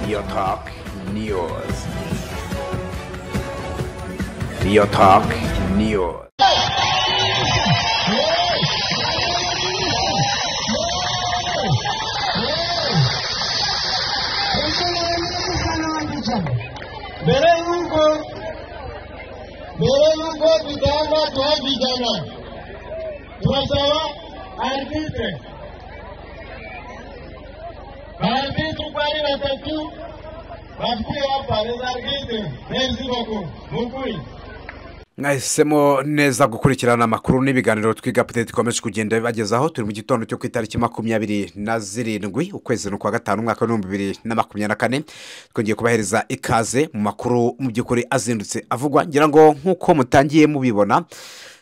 Your Talk News. Your Talk News. मेरे उनको मेरे उनको विधानसभा बहुत विधाना पुरसभा आर्थिक है आर्थिक रुपये वाटपी वाटपी या पारिवारिक बेंजी बाको मुकुई mwahisemo neza gukurikirana amakuru n'ibiganiro twiga apudeti dukomeje kugenda bibagezaho turi mu gitondo cyo ku itariki makumyabiri na zirindwi ukwezi ni ukwa gatanu umwaka w'ibihumbi bibiri na makumyabiri na kane twongeye kubahereza ikaze mu makuru mu by'ukuri azindutse avugwa ngira ngo nk'uko mutangiye mubibona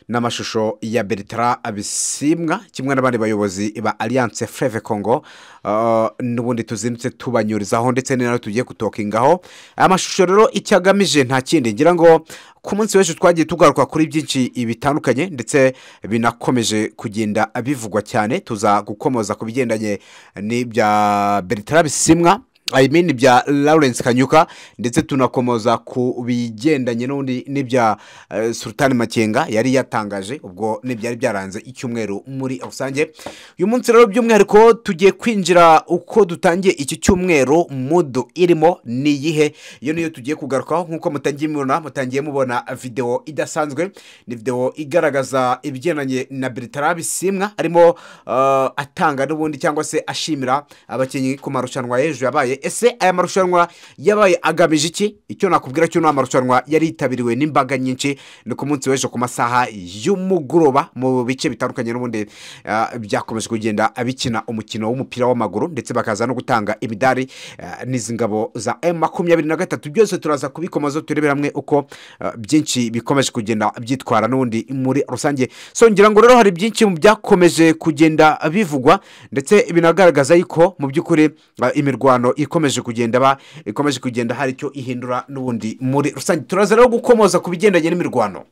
n'amashusho ya beritara abisimwa kimwe n'abandi bayobozi ba alliance freve congo uh, n'ubundi tuzindutse tubanyurizaho ndetse ni nawe tugiye gutokingaho aya mashusho rero icyo agamije nta kindi ngira ngo ku munsi w'ejo twagiye tugaruka kuri byinshi bitandukanye ndetse binakomeje kugenda bivugwa cyane tuza gukomoza ku bigendanye n'ibya beritara bisimwa I mean bya lawrence kanyuka ndetse tunakomoza ku bigendanye n'ubundi n'ibya eh, sultan makenga yari yatangaje ubwo n'ibyari byaranze icyumweru muri rusange uyu munsi rero by'umwihariko tugiye kwinjira uko dutangiye iki cyumweru mudu irimo ni iyihe iyo niyo tugiye kugarukaho nk'uko mutangiye mubona mutangiye mubona videwo idasanzwe ni videwo igaragaza ibigendanye na beritara bisimwa arimo eh, atanga n'ubundi cyangwa se ashimira abakinnyi ku marushanwa y'ejo yabaye yabaye ese aya marushanwa yabaye agamije iki icyo nakubwira cyo ni amarushanwa yari yitabiriwe n'imbaga nyinshi ni ku munsi w'ejo ku masaha y'umugoroba mu bice bitandukanye n'ubundi ah, byakomeje kugenda bikina umukino w'umupira w'amaguru ndetse bakaza no gutanga imidari ah, n'izi ngabo za m makumyabiri na gatatu byose turaza kubikomazo turebera hamwe uko ah, byinshi bikomeje kugenda byitwara n'ubundi muri rusange so ngira ngo rero hari byinshi mu byakomeje kugenda bivugwa ndetse binagaragaza yuko mu by'ukuri ah, imirwano ikomeje kugenda ba ikomeje kugenda hari icyo ihindura n'ubundi muri rusange turaza rero gukomoza ku bigendanye n'imirwano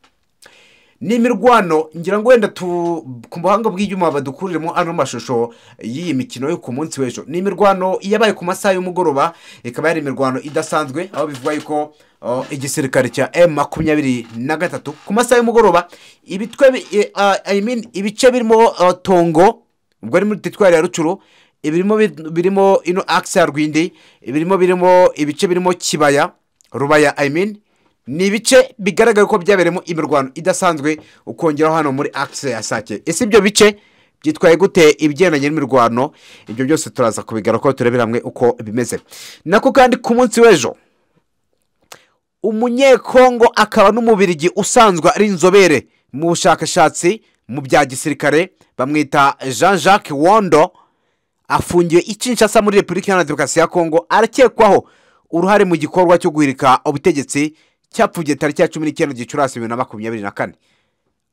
ni imirwano ngira ngo wenda tu ku buhanga bw'ibyuma badukuriremo ano mashusho y'iyi mikino yo ku munsi w'ejo ni imirwano yabaye ku masaha y'umugoroba ikaba yari imirwano idasanzwe aho bivugwa yuko uh, igisirikare cya m makumyabiri na gatatu ku masaha y'umugoroba ibitwe bi- i- uh, I mean, ibice birimo uh, tongo ubwo ari muri teritwari ya rucuru ibirimo bi- birimo ino akisi ya rwindi ibirimo birimo ibice birimo kibaya rubaya I mean, ni ibice bigaragara ko byabereyemo imirwano idasanzwe ukongeraho hano muri akisi ya sake ese ibyo bice byitwaye gute ibigendanye n'imirwano ibyo byose turaza kubigarukaho turebera hamwe uko bimeze nako kandi ku munsi w'ejo umunyekongo akaba n'umubirigi usanzwe ari inzobere mu bushakashatsi mu bya gisirikare bamwita jean jacques wondo afungiwe icyinshasa muri repubulika iharanira demokarasi ya kongo arakekwaho uruhare mu gikorwa cyo guhirika ubutegetsi cyapfubye tariki ya cumi n'icyenda gicurasi bibiri na makumyabiri na kane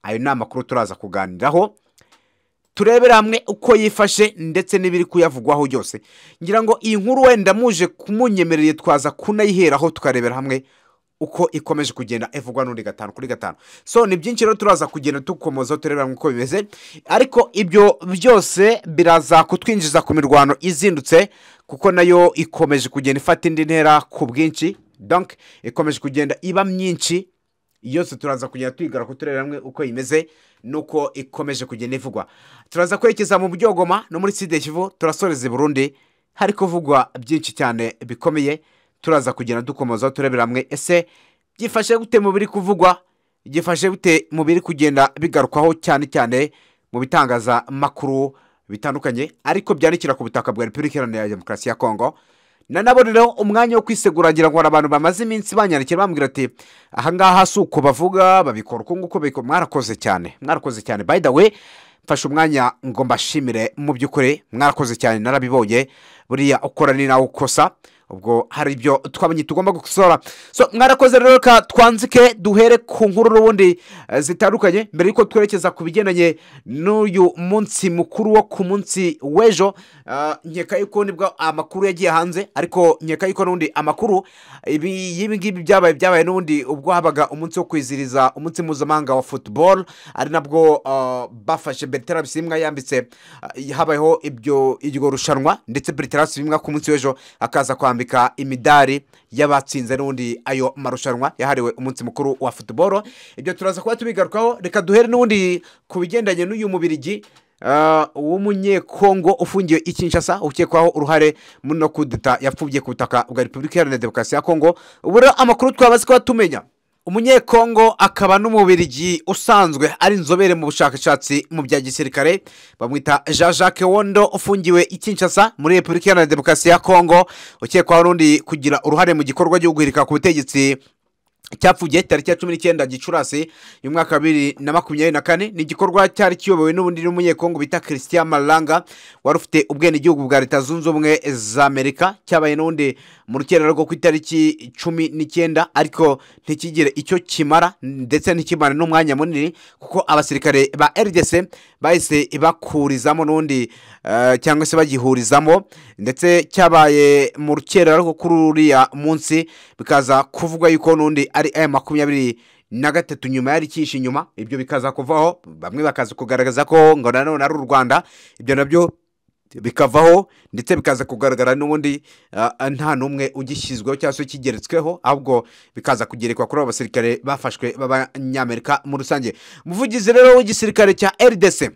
ayo ni amakuru turaza kuganiraho turebere hamwe uko yifashe ndetse n'ibiri kuyavugwaho byose ngira ngo iyi nkuru wenda muje kumunyemereye twaza kunayiheraho tukarebera hamwe uko ikomeje kugenda ivugwa n'undi gatanu kuri gatanu so ni byinshi rero turaza kugenda dukomoza turebera hamwe uko bimeze ariko ibyo byose biraza kutwinjiza ku mirwano izindutse kuko nayo ikomeje kugenda ifata indi ntera ku bwinshi donc ikomeje kugenda iba myinshi yose turaza kugenda twigara ku turere hamwe uko imeze nuko ikomeje kugenda ivugwa turaza kwerekeza mu byogoma no muri sida kivu turasoreza i burundi hari kuvugwa byinshi cyane bikomeye turaza kugenda dukomoza turebera hamwe ese byifashe gute mu biri kuvugwa byifashe gute mu biri kugenda bigarukwaho cyane cyane mu bitangazamakuru bitandukanye ariko byandikira ku butaka bwa repubulika iharanira demokarasi ya kongo nanaboneraho umwanya wo kwisegura ngira ngo hari abantu bamaze iminsi banyandikira bambwira ati ahangaha si uko bavuga babikora uko nguko babikora mwarakoze cyane mwarakoze cyane by the way mfashe umwanya ngo mbashimire mu by'ukuri mwarakoze cyane narabibonye buriya ukora ni nawe ukosa ubwo hari ibyo twabonye tugomba gukosora so mwarakoze rero reka twanzike duhere ku nkuru n'ubundi eh, zitandukanye mbere yuko twerekeza ku bigendanye n'uyu munsi mukuru wo ku munsi w'ejo ah, nkeka yuko nibwo amakuru yagiye hanze ariko nkeka yuko n'ubundi amakuru ibi- y'ibi ngibi byabaye byabaye n'ubundi ubwo habaga umunsi wo kwizihiriza umunsi mpuzamahanga wa football ari nabwo ah, bafashe beritara bisimwa yambitse ah, habayeho ibyo iryo rushanwa ndetse beritara bisimwa ku munsi w'ejo akaza kwambara bambika imidari y'abatsinze n'ubundi ayo marushanwa yahariwe umunsi mukuru wa futuboro ibyo turaza kuba tubigarukaho reka duhere n'ubundi ku bigendanye n'uyu mubirigi ah, w'umunyekongo ufungiwe i kinshasa ukekwaho uruhare muri no kudeta yapfubye ku butaka bwa repubulika iharanira demokarasi ya kongo ubu rero amakuru twabaze kuba tumenya umunyekongo akaba n'umubirigi usanzwe ari inzobere mu bushakashatsi mu bya gisirikare bamwita jean jacques wondo ufungiwe i kinshasa muri repubulika iharanira demokarasi ya kongo ukekwaho n'undi kugira uruhare mu gikorwa cyo guhirika ku butegetsi cyapfuye tariki ya cumi n'icyenda gicurasi mu mwaka wa bibiri na makumyabiri na kane ni igikorwa cyari kiyobowe n'ubundi n'umunyekongo bita christian malanga wari ufite ubwenegihugu bwa leta zunze ubumwe za amerika cyabaye n'ubundi mu rukerera rwo ku itariki cumi n'icyenda ariko ntikigire icyo kimara ndetse ntikimara n'umwanya munini kuko abasirikare ba rdc bahise bakurizamo n'undi eh, cyangwa se bagihurizamo ndetse cyabaye mu rukerera rwo kuri uriya munsi bikaza kuvugwa yuko n'undi ari aya makumyabiri na gatatu nyuma yari icyishe inyuma ibyo bikaza kuvaho bamwe bakaza kugaragaza ko ngo nanone ari u rwanda ibyo nabyo bikavaho ndetse bikaza kugaragara n'ubundi ah, ah, nta n'umwe ugishyizweho cyangwa se kigeretsweho ahubwo bikaza kugerekwa kuri abo basirikare bafashwe b'abanyamerika muri rusange umuvugizi rero w'igisirikare cya rdc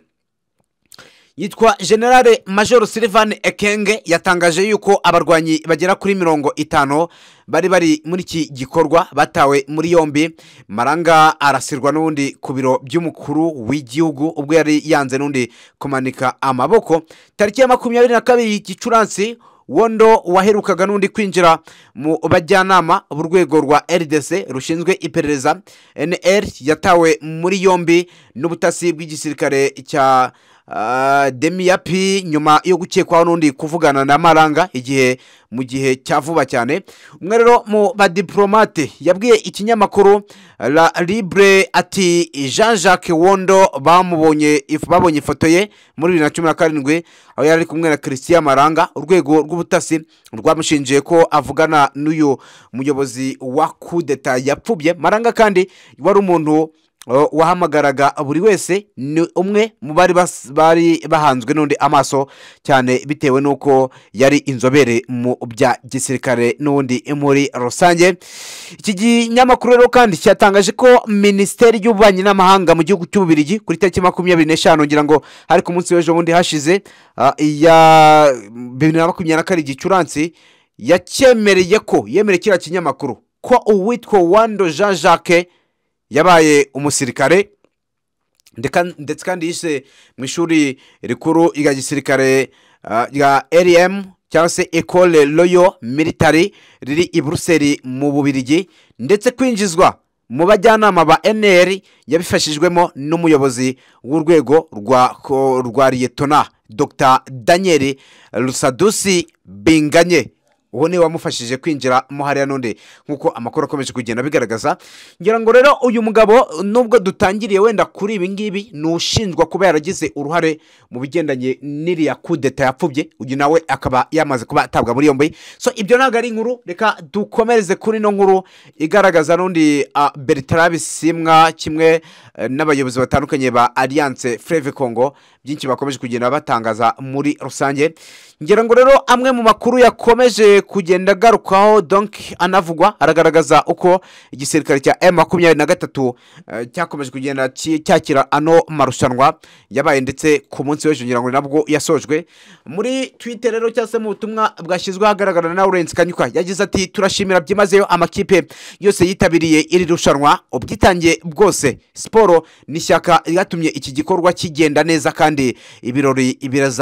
yitwa generale major sylvain ekenge yatangaje yuko abarwanyi bagera kuri mirongo itanu bari bari muri iki gikorwa batawe muri yombi maranga arasirwa n'ubundi ku biro by'umukuru w'igihugu ubwo yari yanze n'undi kumanika amaboko tariki ya makumyabiri na kabiri gicurasi wondo waherukaga n'undi kwinjira mu bajyanama b'urwego rwa rdc rushinzwe iperereza nr yatawe muri yombi n'ubutasi bw'igisirikare cya ah, demiyapi nyuma yo gukekwaho n'undi kuvugana na maranga igihe mu gihe cya vuba cyane umwe rero mu badiporomate yabwiye ikinyamakuru la libre ati jean jacques wondo bamubonye if- babonye ifoto ye muri bibiri na cumi na karindwi aho yari ari kumwe na christian maranga urwego rw'ubutasi rwamushinjiye ko avugana n'uyu muyobozi wa kudeta yapfubye maranga kandi wari umuntu Uh, wahamagaraga buri wese ni umwe mu bari bas- bari bahanzwe n'undi amaso cyane bitewe n'uko yari inzobere mu bya gisirikare n'undi muri rusange iki kinyamakuru rero kandi cyatangaje ko minisiteri y'ububanyi n'amahanga mu gihugu cy'ububirigi kuri tariki makumyabiri n'eshanu ngira ngo hari ku munsi w'ejo bundi hashize ah, iya bibiri na makumyabiri na karindwi gicuransi yakemereye ko yemereye kiriya kinyamakuru ko uwitwa wando jean jacques yabaye umusirikare ndeka- ndetse kandi yise mu ishuri rikuru rya gisirikare ah, rya rm cyangwa se ecole royo military riri i buruseli mu bubirigi ndetse kwinjizwa mu bajyanama ba nr yabifashijwemo n'umuyobozi w'urwego rwa ko- rwa liyetona dr daniel rusadusi binganye uwo niwe wamufashije kwinjira mo hariya n'undi nk'uko amakuru akomeje kugenda abigaragaza ngira ngo rero uyu mugabo nubwo dutangiriye wenda kuri ibi ngibi ni ushinjwa kuba yaragize uruhare mu bigendanye n'iriya kudeta yapfubye uyu nawe akaba yamaze kuba atabwa muri yombi so ibyo ntabwo ari inkuru reka dukomereze kuri ino nkuru igaragaza n'undi ah, bertrand bisimwa kimwe eh, n'abayobozi batandukanye ba alliance freve congo byinshi bakomeje kugenda batangaza muri rusange ngira ngo rero amwe mu makuru yakomeje kugenda agarukaho donk anavugwa aragaragaza uko igisirikare cya m makumyabiri na gatatu eh, cyakomeje kugenda ki- cyakira ano marushanwa yabaye ndetse ku munsi w'ejo ngira ngo ni nabwo yasojwe muri twitter rero cyangwa se mu butumwa bwashyizweho ahagaragara na Lawrence kanyuka yagize ati turashimira byimazeyo amakipe yose yitabiriye iri rushanwa ubwitange bwose siporo ni ishyaka ryatumye iki gikorwa kigenda neza kandi ibirori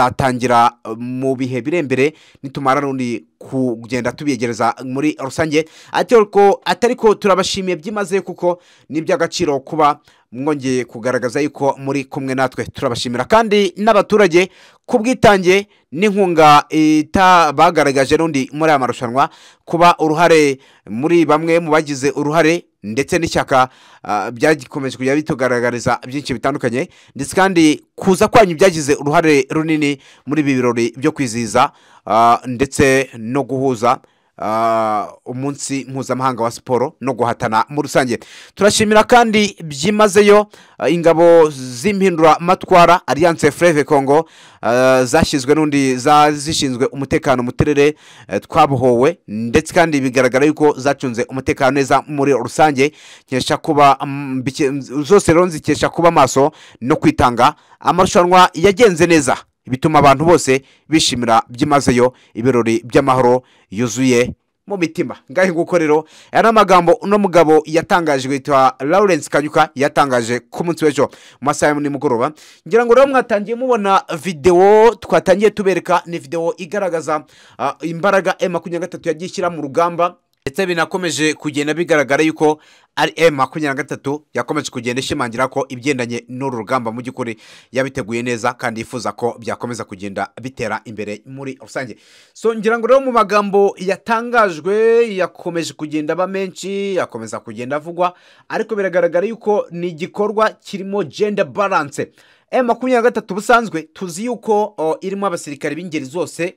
birazatangira eh, mu bihe bire mbere nitumara n'undi kugenda tubiyegereza muri rusange ariko atari ko turabashimiye byimazeyo kuko ni iby'agaciro kuba mwongeye kugaragaza yuko muri kumwe natwe turabashimira kandi n'abaturage ku bwitange n'inkunga ita- bagaragaje n'undi muri aya marushanwa kuba uruhare muri bamwe mu bagize uruhare ndetse n'ishyaka ah, byakomeje kujya bitugaragariza byinshi bitandukanye ndetse kandi kuza kwanyu byagize uruhare runini muri ibi birori byo kwizihiza ah, ndetse no guhuza ah, ah, umunsi mpuzamahanga wa siporo no guhatana muri rusange turashimira kandi byimazeyo ah, ingabo z'impinduramatwara alliance freve congo ah, zashyizwe n'undi za- zishinzwe umutekano mu turere eh, twabohowe ndetse kandi bigaragara yuko zacunze umutekano neza muri rusange nkesha kuba mm, bike- zose rero zikesha kuba maso no kwitanga amarushanwa yagenze neza bituma abantu bose bishimira byimazeyo ibirori by'amahoro yuzuye mu mitima ngahe nguko rero aya ni amagambo uno mugabo yatangaje witwa lawrence kanyuka yatangaje ku munsi w'ejo mu masaha ya nimugoroba ngira ngo rero mwatangiye mubona videwo twatangiye tubereka ni videwo igaragaza ah, imbaraga m makumyabiri na gatatu yagiye ishyira mu rugamba ndetse binakomeje kugenda bigaragara yuko ari M makumyabiri na gatatu yakomeje kugenda ishimangira ko ibigendanye n'uru rugamba mu by'ukuri yabiteguye neza kandi yifuza ko byakomeza kugenda bitera imbere muri rusange so ngira ngo rero mu magambo yatangajwe yakomeje kugenda aba menshi yakomeza kugenda avugwa ariko biragaragara yuko ni igikorwa kirimo gender balance M makumyabiri na gatatu busanzwe tuzi yuko o, irimo abasirikare b'ingeri zose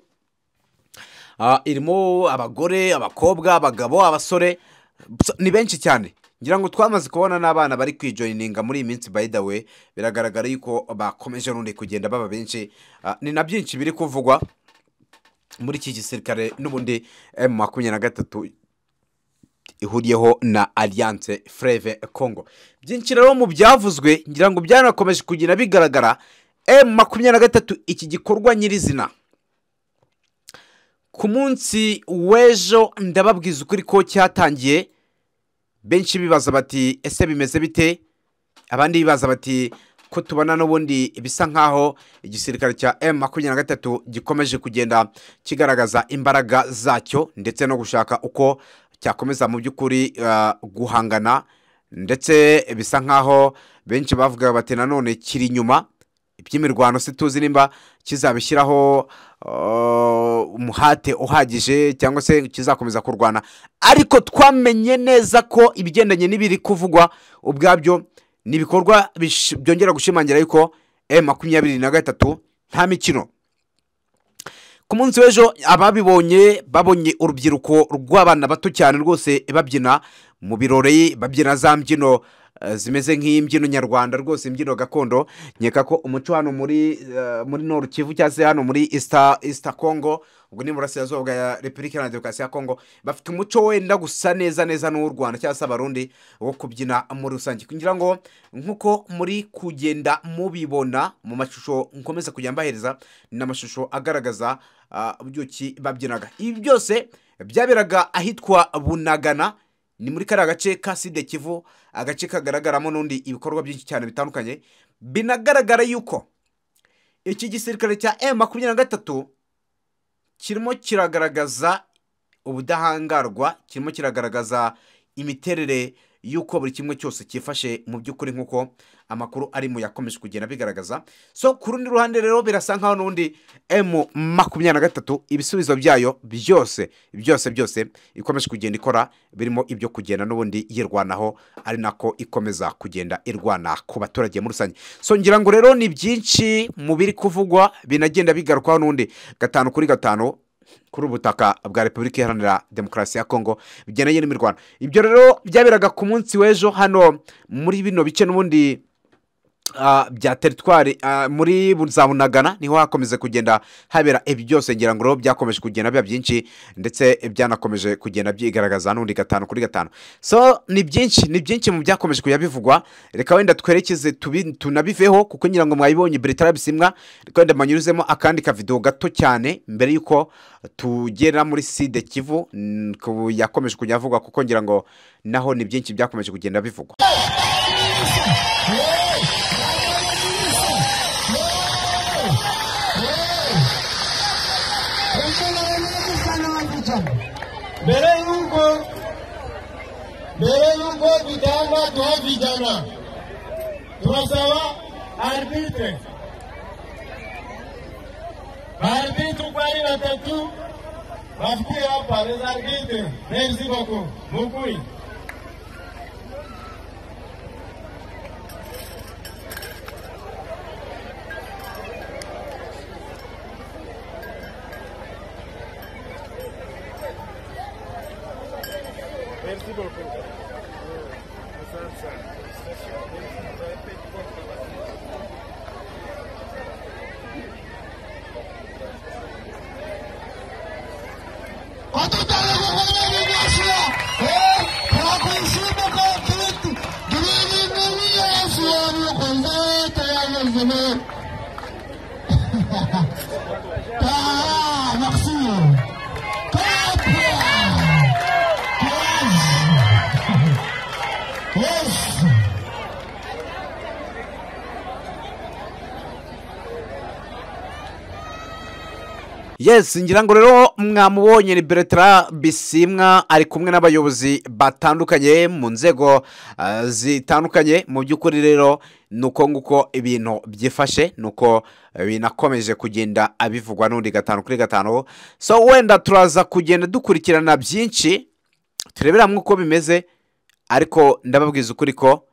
Ah, irimo abagore abakobwa abagabo abasore Psa, ni benshi cyane ngira ngo twamaze kubona n'abana bari kwijoyininga muri iyi minsi by the way biragaragara yuko bakomeje n'undi kugenda baba benshi Ah, ni na byinshi biri kuvugwa muri iki gisirikare n'ubundi m makumyabiri na gatatu ihuriyeho na alliance freve congo byinshi rero mu byavuzwe ngira ngo byanakomeje kugenda bigaragara m makumyabiri na gatatu iki gikorwa nyirizina ku munsi w'ejo ndababwiza ukuri ko cyatangiye benshi bibaza bati ese bimeze bite abandi bibaza bati ko tubona n'ubundi bisa nk'aho igisirikare cya m makumyabiri na gatatu gikomeje kugenda kigaragaza imbaraga zacyo ndetse no gushaka uko cyakomeza mu by'ukuri ah, guhangana ndetse bisa nk'aho benshi bavuga bati nanone kiri inyuma iby'imirwano se tuzi nimba kizabishyiraho uh, umuhate uhagije cyangwa se kizakomeza kurwana ariko twamenye neza ko ibigendanye n'ibiri kuvugwa ubwabyo ni ibikorwa bish- byongera gushimangira yuko m makumyabiri na gatatu nta mikino ku munsi w'ejo ababibonye babonye urubyiruko rw'abana bato cyane rwose babyina mu birori babyina za mbyino eh, zimeze nk'imbyino nyarwanda rwose imbyino gakondo nkeka ko umuco hano muri eh, muri noru kivu cyangwa se hano muri isita isita kongo ubwo ni burasirazuba bwa repubulika iharanira demokarasi ya kongo bafite umuco wenda gusa neza neza n'uw'u rwanda cyangwa se abarundi wo kubyina muri rusange kugira ngo nk'uko muri kugenda mubibona mu mashusho nkomeza kujya mbahereza ni amashusho agaragaza ah, uburyoki babyinaga ibi byose byaberaga ahitwa bunagana ni muri kariya gace ka side kivu agace kagaragaramo n'undi ibikorwa byinshi cyane bitandukanye binagaragara yuko iki gisirikare cya m makumyabiri na gatatu kirimo kiragaragaza ubudahangarwa kirimo kiragaragaza imiterere y'uko buri kimwe cyose cyifashe mu by'ukuri nk'uko amakuru arimo yakomeje kugenda bigaragaza so ku rundi ruhande rero birasa nkaho n'ubundi m makumyabiri na gatatu ibisubizo byayo byose byose byose ikomeje kugenda ikora birimo ibyo kugenda n'ubundi yirwanaho ari nako ikomeza kugenda irwana ku baturage muri rusange so ngira ngo rero ni byinshi mu biri kuvugwa binagenda bigarukwaho n'undi gatanu kuri gatanu kuri ubutaka bwa repubulika iharanira demokarasi ya kongo bigendanye n'imirwano ibyo rero byaberaga ku munsi w'ejo hano muri bino bice n'ubundi ah, bya teritwari ah, muri bu- za bunagana niho hakomeje kugenda habera ibi byose ngira ngo rero byakomeje kugenda biba byinshi ndetse byanakomeje kugenda byigaragaza n'undi gatanu kuri gatanu so ni byinshi ni byinshi mu byakomeje kujya bivugwa reka wenda twerekeze tubi- tunabiveho kuko ngira ngo mwabibonye beretara bisimwa reka wenda manyuzemo akandi kavido gato cyane mbere y'uko tugera muri side kivu mm, ku- yakomeje kujya avugwa kuko ngira ngo naho ni byinshi byakomeje kugenda bivugwa Mbere yuko mbere yuko vijana tuwe vijana, tunasema arbitre baarbitre kwani watatu bafikiri hapa les arbitres. Merci beaucoup mukui Merci beaucoup. Asante sana. Hatutaweza kufanya biashara. Eh, hakushika kwa kitu. Dunia dunia sio kwanza tayari zime. Ah, merci. Yes. yes ngira ngo rero mwamubonye ni beretara bisimwa ari kumwe n'abayobozi batandukanye mu nzego ah, zitandukanye mu by'ukuri rero ni uko nguko ibintu byifashe ni uko binakomeje kugenda abivugwa n'undi gatanu kuri gatanu so wenda turaza kugenda dukurikirana byinshi turebera hamwe uko bimeze ariko ndababwiza ukuri ko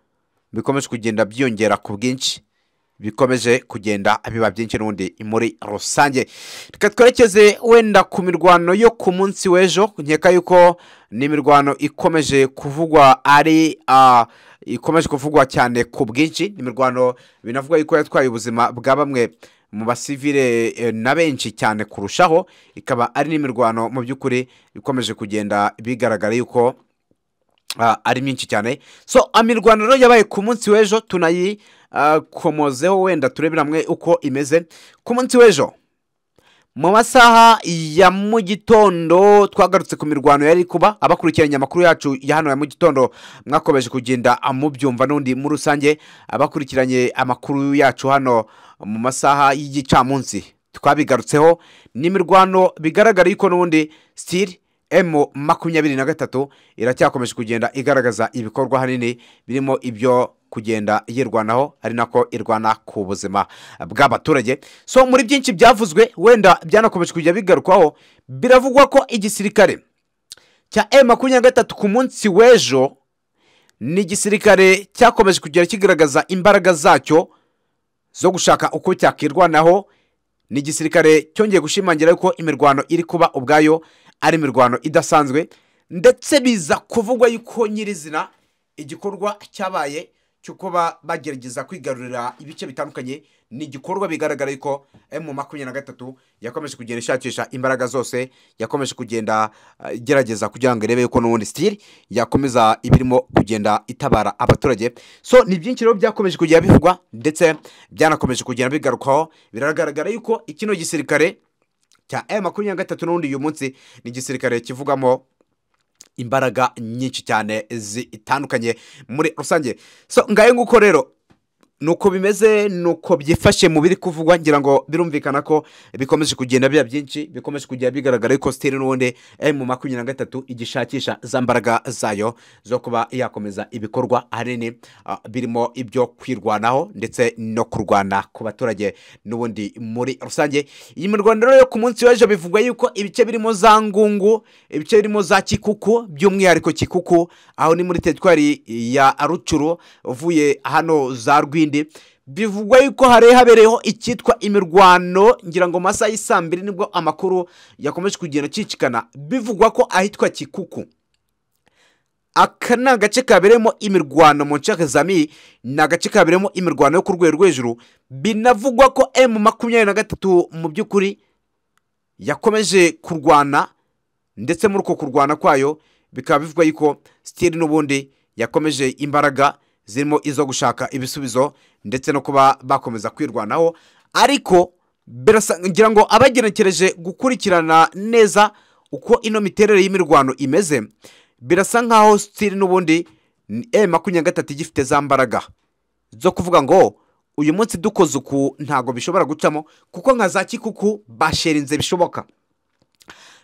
bikomeje kugenda byiyongera ku bwinshi bikomeje kugenda biba byinshi n'ubundi muri rusange reka twerekeze wenda ku mirwano yo ku munsi w'ejo nkeka yuko ni imirwano ikomeje kuvugwa ari ah, ikomeje kuvugwa cyane ku bwinshi ni imirwano binavuga yuko yatwaye ubuzima bwa bamwe mu basivire eh, na benshi cyane kurushaho ikaba ari n'imirwano mu by'ukuri ikomeje kugenda bigaragara yuko Ah, ari myinshi cyane so imirwano rero yabaye ku munsi w'ejo tunayikomozeho wenda turebera hamwe uko imeze ku munsi w'ejo mu masaha ya mu gitondo twagarutse ku mirwano yari kuba abakurikiranye amakuru yacu ya hano ya mu gitondo mwakomeje kugenda mubyumva n'undi muri rusange abakurikiranye amakuru yacu hano mu masaha y'igicamunsi twabigarutseho ni imirwano bigaragara yuko n'ubundi sitiri emu makumyabiri na gatatu iracyakomeje kugenda igaragaza ibikorwa hanini birimo ibyo kugenda yirwanaho ari nako irwana ku buzima bw'abaturage so muri byinshi byavuzwe wenda byanakomeje kujya bigarukwaho biravugwa ko igisirikare cya emu makumyabiri na gatatu ku munsi w'ejo ni igisirikare cyakomeje kugenda kigaragaza imbaraga zacyo zo gushaka uko cyakirwanaho ni igisirikare cyongeye gushimangira yuko imirwano iri kuba ubwayo ari imirwano idasanzwe ndetse biza kuvugwa yuko nyirizina igikorwa cyabaye cyo kuba bagerageza kwigarurira ibice bitandukanye ni igikorwa bigaragara yuko emu makumyabiri na gatatu yakomeje kugenda ishakisha imbaraga zose yakomeje kugenda eh, igerageza kugira ngo irebe yuko n'ubundi sitiri yakomeza ibirimo kugenda itabara abaturage so ni byinshi rero byakomeje kugenda bivugwa ndetse byanakomeje kugenda bigarukaho biragaragara yuko ikino gisirikare cya emu makumyabiri na gatatu n'ubundi uyu munsi ni igisirikare kivugamo imbaraga nyinshi cyane zitandukanye muri rusange so ngayo nguko rero nuko bimeze nuko byifashe mu biri kuvugwa ngira ngo birumvikana ko bikomeje kugenda biba byinshi bikomeje kujya bigaragara ko sitiri n'ubundi emu makumyabiri na gatatu igishakisha za mbaraga zayo zo kuba yakomeza ibikorwa ahanini ah, birimo ibyo kwirwanaho ndetse no kurwana ku baturage n'ubundi muri rusange iyi mirwano rero yo ku munsi w'ejo bivugwa yuko ibice birimo za ngungu ibice birimo za kikuku by'umwihariko kikuku aho ni muri teritwari ya rucuru uvuye hano za rwindi bivugwa yuko hari habereyeho icyitwa imirwano ngira ngo mu masaha y'i saa mbiri nibwo amakuru yakomeje kugenda acicikana bivugwa ko ahitwa kikuku aka ni agace kabereyemo imirwano mu nshaka zami ni agace kabereyemo imirwano yo ku rwego rwo hejuru binavugwa ko emu makumyabiri na gatatu mu by'ukuri yakomeje kurwana ndetse muri uko kurwana kwayo bikaba bivugwa yuko sitiri n'ubundi yakomeje imbaraga zirimo izo gushaka ibisubizo ndetse no kuba bakomeza kwirwanaho ariko birasa ngira ngo abagenekereje gukurikirana neza uko ino miterere y'imirwano imeze birasa nkaho sitiri n'ubundi ni e makumyabiri na gatatu igifite za mbaraga zo kuvuga ngo uyu munsi dukoze uku ntabwo bishobora gucamo kuko nka za kikuku basherinze bishoboka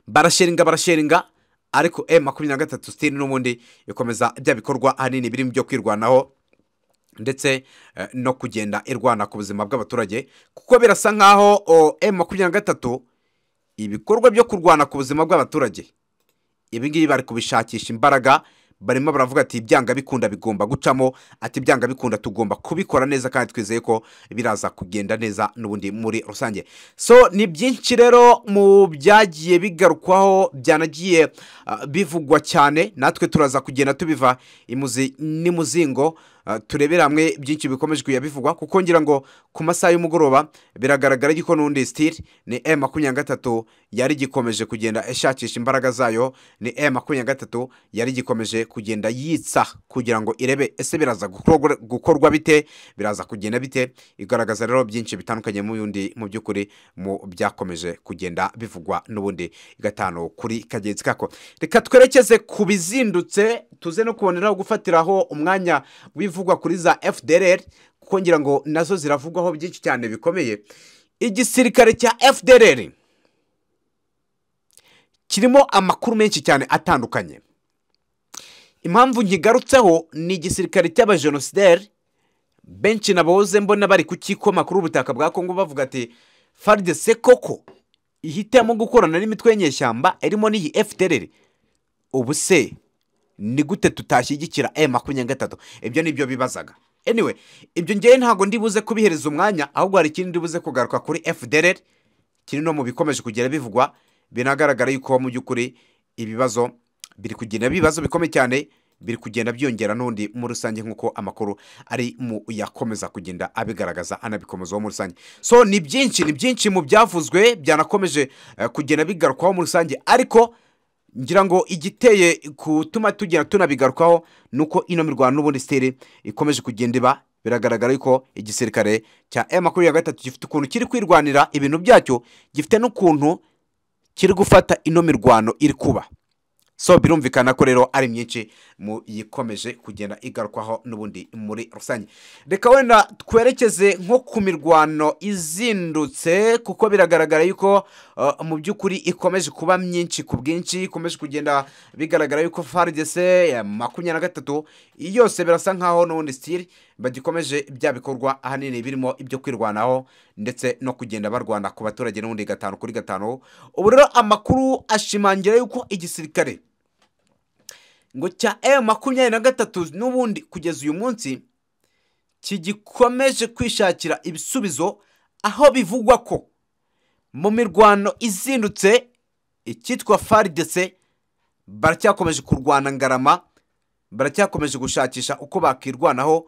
barasheringa barasheringa ariko e makumyabiri na gatatu sitiri n'ubundi ikomeza bya bikorwa ahanini biri mu byo kwirwanaho ndetse eh, no kugenda irwana ku buzima bw'abaturage kuko birasa nkaho e makumyabiri na gatatu ibikorwa byo kurwana ku buzima bw'abaturage ibingibi bari kubishakisha imbaraga barimo baravuga ati ibyanga bikunda bigomba gucamo ati ibyanga bikunda tugomba kubikora neza kandi twizeye ko biraza kugenda neza n'ubundi muri rusange so ni byinshi rero mu byagiye bigarukwaho byanagiye ah, bivugwa cyane natwe turaza kugenda tubiva imuzi n'imuzingo Ah, turebere hamwe byinshi bikomeje kujya bivugwa kuko ngira ngo ku masaha y'umugoroba biragaragara yuko n'undi sitiri ni m makumyabiri na gatatu yari gikomeje kugenda ishakisha imbaraga zayo ni m makumyabiri na gatatu yari gikomeje kugenda yitsa kugira ngo irebe ese biraza gukorwa- gukorwa bite biraza kugenda bite igaragaza rero byinshi bitandukanye mu yundi mu by'ukuri mu byakomeje kugenda bivugwa n'ubundi gatanu kuri kagenzi kako reka twerekeze ku bizindutse tuze no kuboneraho gufatiraho umwanya w'ivugwa kuri za fdr kuko ngira ngo nazo ziravugwaho byinshi cyane bikomeye igisirikare cya fdr kirimo amakuru menshi cyane atandukanye impamvu nkigarutseho ni igisirikare cy'abajenosideri benshi naboze mbona bari kukikoma kuri ubutaka bwa kongo bavuga ati faridese koko ihitamo gukorana n'imitwe y'inyeshyamba irimo n'iyi fdr ubu se ni gute tutashyigikira e makumyabiri na gatatu ibyo ni byo bibazaga anyway ibyo ngewe ntabwo ndibuze kubihereza umwanya ahubwo hari ikindi ndibuze kugaruka kuri fdr kiri no mu bikomeje kugera bivugwa binagaragara yuko mu by'ukuri ibibazo biri kugenda ibibazo bikomeye cyane biri kugenda byiyongera n'undi muri rusange nk'uko amakuru ari mu yakomeza kugenda abigaragaza anabikomezaho muri rusange so ni byinshi ni byinshi mu byavuzwe byanakomeje eh, kugenda bigarukwaho muri rusange ariko ngira ngo igiteye gutuma tugera tunabigarukaho ni uko ino mirwano n'ubundi siteri ikomeje kugenda iba biragaragara yuko igisirikare cya M makumyabiri na gatatu gifite ukuntu kiri kwirwanira ibintu byacyo gifite n'ukuntu kiri gufata ino mirwano iri kuba so birumvikana ko rero ari myinshi mu yikomeje kugenda igarukwaho n'ubundi muri rusange reka wenda twerekeze nko ku mirwano izindutse kuko biragaragara yuko uh, mu by'ukuri ikomeje kuba myinshi ku bwinshi ikomeje kugenda bigaragara yuko faridese ya makumyabiri na gatatu yose birasa nkaho n'ubundi sitiri bagikomeje bya bikorwa ahanini birimo ibyo kwirwanaho ndetse no kugenda barwana ku baturage n'ubundi gatanu kuri gatanu ubu rero amakuru ashimangira yuko igisirikare ngo cya M makumyabiri na gatatu n'ubundi kugeza uyu munsi kigikomeje kwishakira ibisubizo aho bivugwa ko mu mirwano izindutse icyitwa faridese baracyakomeje kurwana ngarama baracyakomeje gushakisha uko bakirwanaho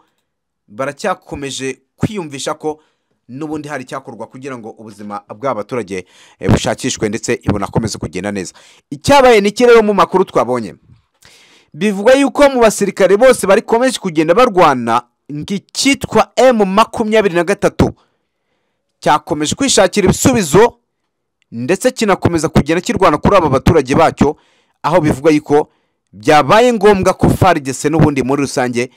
baracyakomeje kwiyumvisha ko n'ubundi hari icyakorwa kugira ngo ubuzima bw'abaturage eh, bushakishwe ndetse bunakomeze kugenda neza icyabaye ni iki rero mu makuru twabonye bivugwa yuko mu basirikare bose barikomeje kugenda barwana ng'icyitwa m makumyabiri na gatatu cyakomeje kwishakira ibisubizo ndetse kinakomeza kugenda kirwana kuri aba baturage bacyo aho bivugwa yuko byabaye ngombwa ko faridese n'ubundi muri rusange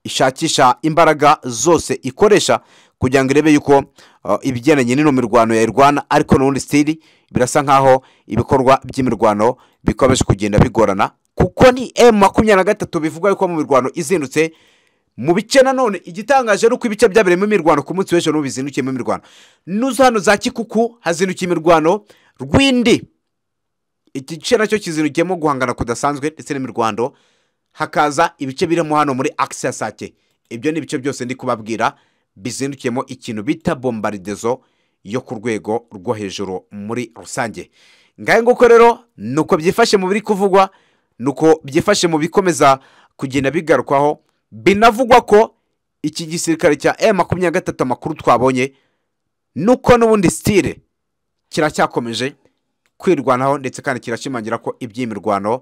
ishakisha imbaraga zose ikoresha kugira ngo irebe yuko uh, ibigendanye n'ino mirwano yayirwana ariko n'ubundi sitiri birasa nkaho ibikorwa by'imirwano bikomeje kugenda bigorana kuko ni m makumyabiri na gatatu bivugwa yuko mu mirwano izindutse mu bice nanone igitangaje ni uko ibice byabereyemo imirwano ku munsi w'ejo n'ubu bizindukiyemo imirwano n'uzo hano za kikuku hazindukiye imirwano rwindi iki gice nacyo kizindukiyemo guhangana kudasanzwe ndetse n'imirwano hakaza ibice birimo hano muri akisi ya sake ibyo ni ibice byose ndi kubabwira bizindukiyemo ikintu bita bombaridezo yo ku rwego rwo hejuru muri rusange ngahe nguko rero ni uko byifashe mu biri kuvugwa ni uko byifashe mu bikomeza kugenda bigarukwaho binavugwa ko iki gisirikare cya M makumyabiri na gatatu amakuru twabonye nuko n'ubundi sitire kiracyakomeje kwirwanaho ndetse kandi kirashimangira ko iby'imirwano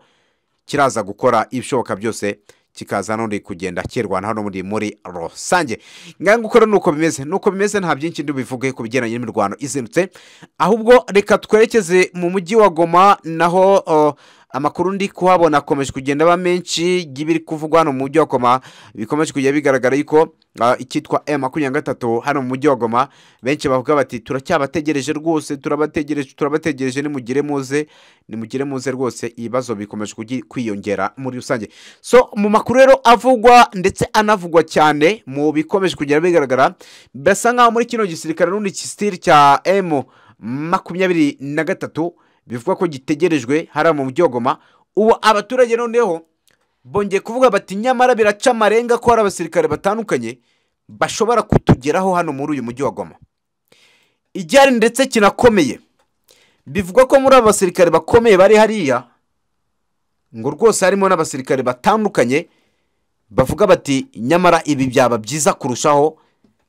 kiraza gukora ibishoboka byose kikaza n'undi kugenda kirwanaho n'ubundi muri rusange ngaho nguko rero nuko bimeze nuko bimeze nta byinshi ndi bivuge ku bigendanye n'imirwano izindutse ahubwo reka twerekeze mu mujyi wa goma naho uh, amakuru ndi kuhabona akomeje kugenda aba menshi y'ibiri kuvugwa hano mu mujyi wa goma bikomeje kujya bigaragara yuko uh, icyitwa m makumyabiri na gatatu hano mu mujyi wa goma benshi bavuga bati turacyabategereje rwose turabategereje turabategereje nimugire muze nimugire muze rwose ibibazo bikomeje kugi- kwiyongera muri rusange so mu makuru rero avugwa ndetse anavugwa cyane mu bikomeje kugenda bigaragara birasa nkaho muri kino gisirikare n'undi kisitiri cya m makumyabiri na gatatu bivuga ko gitegerejwe hariya mu mujyi wa goma ubu abaturage noneho bongeye kuvuga bati nyamara biraca amarenga ko hari abasirikare batandukanye bashobora kutugeraho hano muri uyu mujyi wa goma igihari ndetse kinakomeye bivugwa ko muri abo basirikare bakomeye bari hariya ngo rwose harimo n'abasirikare batandukanye bavuga bati nyamara ibi byaba byiza kurushaho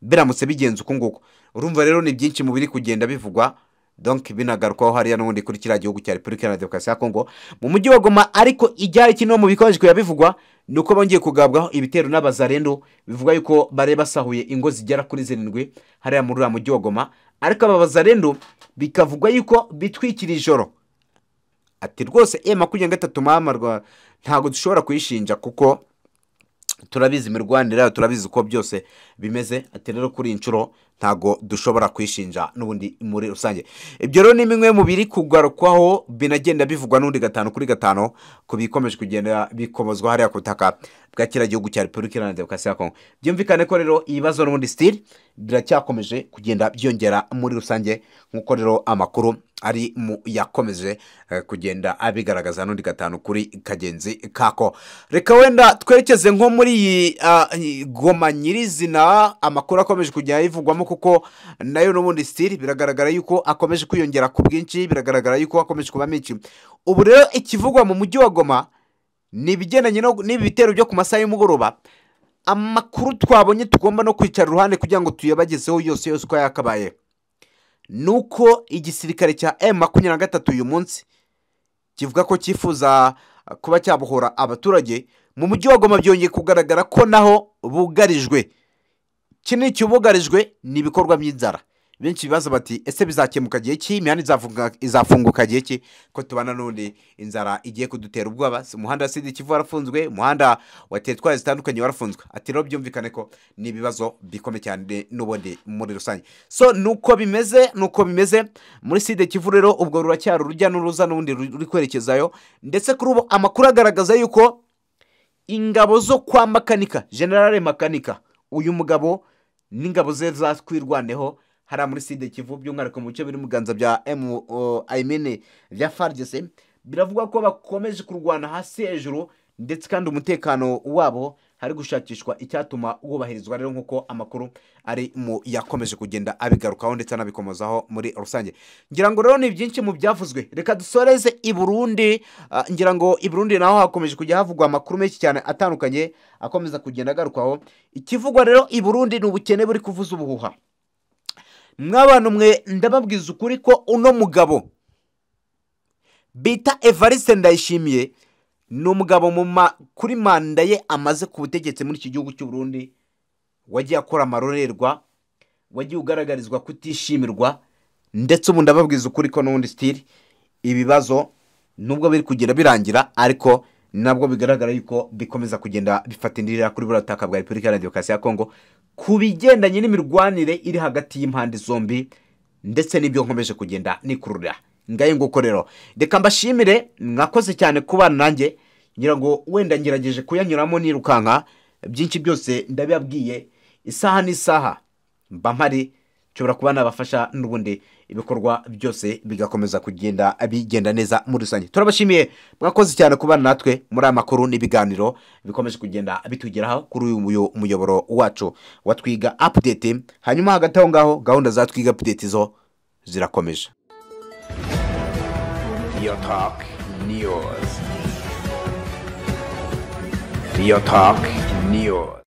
biramutse bigenze uku nguku urumva rero ni byinshi mu biri kugenda bivugwa donk binagarukwaho hariya n'ubundi kuri kiriya gihugu cya repubulika iharanira demokarasi ya kongo mu mujyi wa goma ariko icyari kimwe mu bikomeje kuya bivugwa ni uko bongeye kugabwaho ibitero n'abazarendo bivuga yuko bari basahuye ingo zigera kuri zirindwi hariya muri uriya mujyi wa goma ariko aba bazarendo bikavugwa yuko bitwikira ijoro ati rwose ema makumyabiri na gatatu mama rwa ntabwo dushobora kuyishinja kuko turabizi imirwanire yayo turabizi uko byose bimeze ati rero kuri iyi nshuro ntabwo dushobora kwishinja n'ubundi muri rusange ibyo rero ni bimwe mu biri kugarukwaho binagenda bivugwa n'undi gatanu kuri gatanu ku bikomeje kugenda bikomozwa hariya ku butaka bwa kiriya gihugu cya repubulika iharanira demokarasi ya kongo byumvikane ko rero ibibazo n'ubundi sitiri biracyakomeje kugenda byongera muri rusange nk'uko rero amakuru ari mu yakomeje eh, kugenda abigaragaza n'undi gatanu kuri kagenzi kako reka wenda twerekeze nko muri iyi ah, iyi goma nyirizina amakuru akomeje kujya ayivugwamo kuko nayo n'ubundi sitiri biragaragara yuko akomeje kwiyongera ku bwinshi biragaragara yuko akomeje kuba menshi ubu rero ikivugwa mu mujyi wa goma ni ibigendanye no- n'ibi bitero byo ku masaha y'umugoroba amakuru twabonye tugomba no kwicara iruhande kugira ngo tuyabagezeho yose yose uko yakabaye ni uko igisirikare cya emu makumyabiri na gatatu uyu munsi kivuga ko cyifuza kuba cyabohora abaturage mu mujyi wa goma byongeye kugaragara ko naho bugarijwe kinini cyubugarijwe ni ibikorwa by'inzara benshi bibaza bati ese bizakemuka gihe ki imihanda izafunga- izafunguka gihe ki ko tubana n'undi inzara igiye kudutera ubwoba Si umuhanda wa sidi kivu warafunzwe umuhanda wa teritwari zitandukanye warafunzwe ati rero byumvikane ko ni ibibazo bikomeye cyane n'ubundi muri rusange so nuko bimeze nuko bimeze muri side kivu rero ubwo ruracyari urujya n'uruza n'ubundi ruri kwerekezayo ndetse kuri ubu amakuru agaragaza yuko ingabo zo kwa makanika generale makanika uyu mugabo n'ingabo ze zakwirwaneho hariya muri side kivu by'umwihariko mu bice biri mu biganza bya emu ayimene bya farigese biravuga ko bakomeje kurwana hasi hejuru ndetse kandi umutekano wabo hari gushakishwa icyatuma wubahirizwa rero nk'uko amakuru ari mu yakomeje kugenda abigarukaho ndetse anabikomozaho muri rusange ngira ngo rero ni byinshi mu byavuzwe reka dusoreze i burundi ah, ngira ngo i burundi naho hakomeje kujya havugwa amakuru menshi cyane atandukanye akomeza kugenda agarukwaho ikivugwa rero i burundi ni ubukene buri kuvuza ubuhuha mwabantu mwe ndababwiza ukuri ko uno mugabo bita evariste ndayishimiye ni umugabo mu ma- kuri manda ye amaze ku butegetsi muri iki gihugu cy'u Burundi wagiye akora amarorerwa wagiye ugaragarizwa kutishimirwa ndetse ubu ndababwiza ukuri ko n'ubundi sitiri ibibazo nubwo biri kugenda birangira ariko nabwo bigaragara yuko bikomeza kugenda bifata indirira kuri buriya butaka bwa repubulika iharanira demokarasi ya kongo ku bigendanye n'imirwanire iri hagati y'impande zombi ndetse n'ibyo nkomeje kugenda nikurura ngaye nguko rero reka mbashimire mwakoze cyane kubana nanjye ngira ngo wenda ngerageje kuyanyuramo nirukanka byinshi byose ndabibabwiye isaha n'isaha mba mpari nshobora kuba nabafasha n'ubundi ibikorwa byose bigakomeza kugenda bigenda neza muri rusange turabashimiye mwakoze cyane kubana natwe muri aya makuru n'ibiganiro bikomeje kugenda bitugeraho kuri uyu muyo- muyoboro wacu wa twiga update hanyuma hagati aho ngaho gahunda za twiga update zo zirakomeje Real Talk News. Real Talk News.